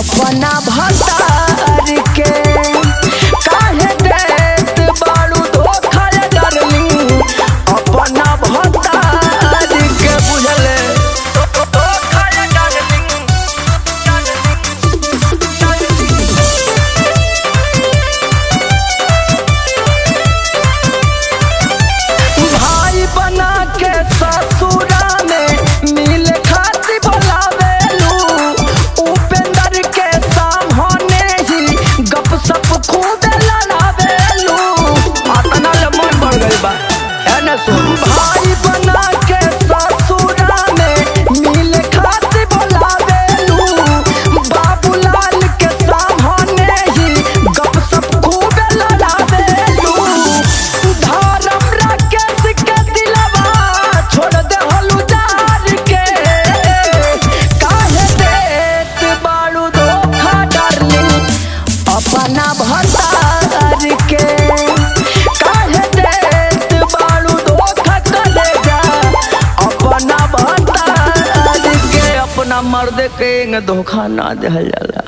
अपना भतार के काहे देत बाड़ू धोखा रे डार्लिंग अपना भतार के बुझले धोखा रे डार्लिंग भाई बना के ससुरा में मिल खाती बोलावेलू उपेंद्र के सामने ही गप सप खूब लड़ावेलू अतना ले मन बढ़ गई बा एने सुन भाई बना के ससुरा में मिल खाती बोलावेलू बाबूलाल के सामने ही गप सप खूब लड़ावेलू धर्म राकेश के दिलवा छोड़ दे हलू जार के काहे देत बाड़ू धोखा डार्लिंग अपना भतार के काहे देत बाड़ू धोखा करे जा अपना भतार के अपना मर्द के धोखा ना देहल जाला